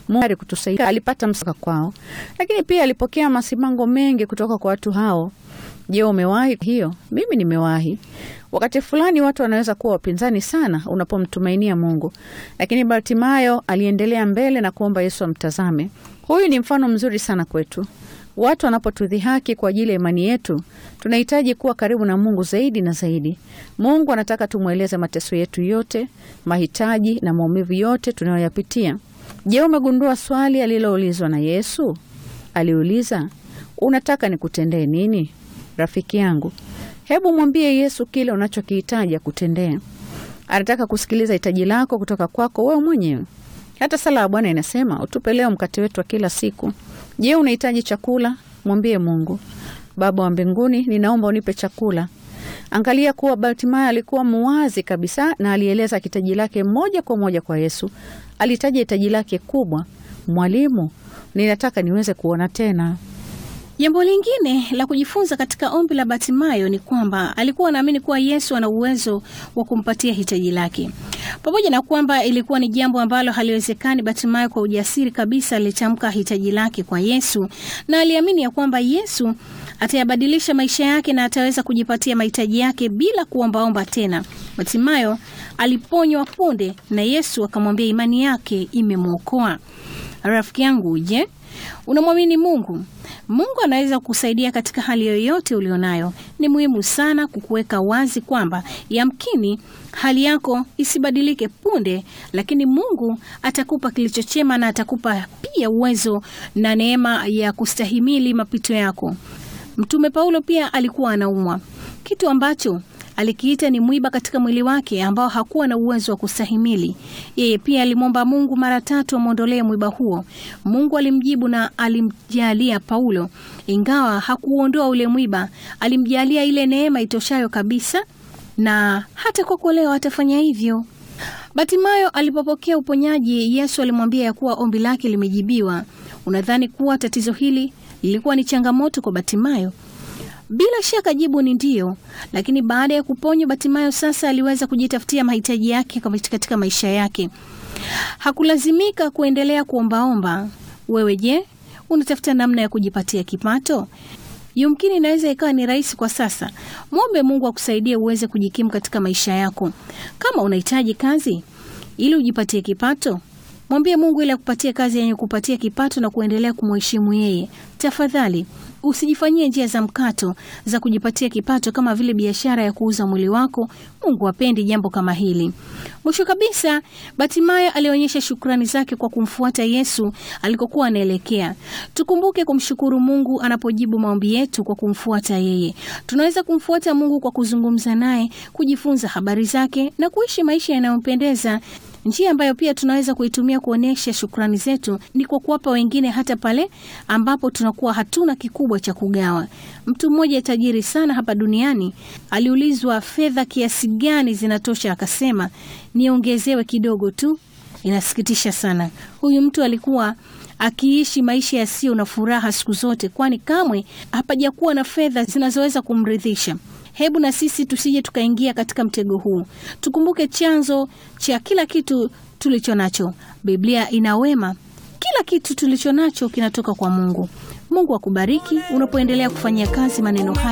Mungu kutusaidia. Alipata msaka kwao, lakini pia alipokea masimango mengi kutoka kwa watu hao. Je, umewahi hiyo? Mimi nimewahi. Wakati fulani watu wanaweza kuwa wapinzani sana unapomtumainia Mungu, lakini Bartimayo aliendelea mbele na kuomba Yesu amtazame. Huyu ni mfano mzuri sana kwetu. Watu wanapotudhihaki kwa ajili ya imani yetu, tunahitaji kuwa karibu na Mungu zaidi na zaidi. Mungu anataka tumweleze mateso yetu yote, mahitaji na maumivu yote tunayoyapitia. Je, umegundua swali aliloulizwa na Yesu? Aliuliza, unataka nikutendee nini? Rafiki yangu, hebu mwambie Yesu kile unachokihitaji akutendee. Anataka kusikiliza hitaji lako kutoka kwako wewe mwenyewe. Hata sala ya Bwana inasema utupe leo mkate wetu wa kila siku. Je, unahitaji chakula? Mwambie Mungu, Baba wa mbinguni, ninaomba unipe chakula. Angalia kuwa Bartimayo alikuwa muwazi kabisa na alieleza hitaji lake moja kwa moja kwa Yesu. Alitaja hitaji lake kubwa, Mwalimu, ninataka niweze kuona tena. Jambo lingine la kujifunza katika ombi la Bartimayo ni kwamba alikuwa anaamini kuwa Yesu ana uwezo wa kumpatia hitaji lake. Pamoja na kwamba ilikuwa ni jambo ambalo haliwezekani, Bartimayo kwa ujasiri kabisa alitamka hitaji lake kwa Yesu na aliamini ya kwamba Yesu atayabadilisha maisha yake na ataweza kujipatia mahitaji yake bila kuombaomba tena. Bartimayo aliponywa punde na Yesu akamwambia imani yake imemwokoa. Rafiki yangu, je, unamwamini Mungu? Mungu anaweza kukusaidia katika hali yoyote ulionayo. Ni muhimu sana kukuweka wazi kwamba yamkini hali yako isibadilike punde, lakini Mungu atakupa kilicho chema na atakupa pia uwezo na neema ya kustahimili mapito yako. Mtume Paulo pia alikuwa anaumwa, kitu ambacho alikiita ni mwiba katika mwili wake ambao hakuwa na uwezo wa kustahimili. Yeye pia alimwomba Mungu mara tatu amwondolee mwiba huo. Mungu alimjibu na alimjalia Paulo, ingawa hakuondoa ule mwiba, alimjalia ile neema itoshayo kabisa, na hata kwako leo atafanya hivyo. Batimayo alipopokea uponyaji, Yesu alimwambia ya kuwa ombi lake limejibiwa. Unadhani kuwa tatizo hili lilikuwa ni changamoto kwa Batimayo? Bila shaka jibu ni ndiyo, lakini baada ya kuponywa Batimayo sasa aliweza kujitafutia mahitaji yake katika maisha yake. Hakulazimika kuendelea kuombaomba. Wewe je, unatafuta namna ya kujipatia kipato? Yumkini inaweza ikawa ni rahisi kwa sasa. Mwombe Mungu akusaidie uweze kujikimu katika maisha yako. Kama unahitaji kazi ili ujipatie kipato, mwambie Mungu ili akupatie kazi yenye kupatia kipato na kuendelea kumheshimu yeye. Tafadhali usijifanyie njia za mkato za kujipatia kipato kama vile biashara ya kuuza mwili wako. Mungu hapendi jambo kama hili. Mwisho kabisa, Batimayo alionyesha shukrani zake kwa kumfuata Yesu alikokuwa anaelekea. Tukumbuke kumshukuru Mungu anapojibu maombi yetu kwa kumfuata yeye. Tunaweza kumfuata Mungu kwa kuzungumza naye, kujifunza habari zake na kuishi maisha yanayompendeza. Njia ambayo pia tunaweza kuitumia kuonyesha shukrani zetu ni kwa kuwapa wengine hata pale ambapo tunakuwa hatuna kikubwa cha kugawa. Mtu mmoja tajiri sana hapa duniani aliulizwa fedha kiasi gani zinatosha, akasema niongezewe kidogo tu. Inasikitisha sana. Huyu mtu alikuwa akiishi maisha yasiyo na furaha siku zote, kwani kamwe hapajakuwa na fedha zinazoweza kumridhisha. Hebu na sisi tusije tukaingia katika mtego huu. Tukumbuke chanzo cha kila kitu tulicho nacho. Biblia ina wema, kila kitu tulicho nacho kinatoka kwa Mungu. Mungu akubariki unapoendelea kufanyia kazi maneno haya.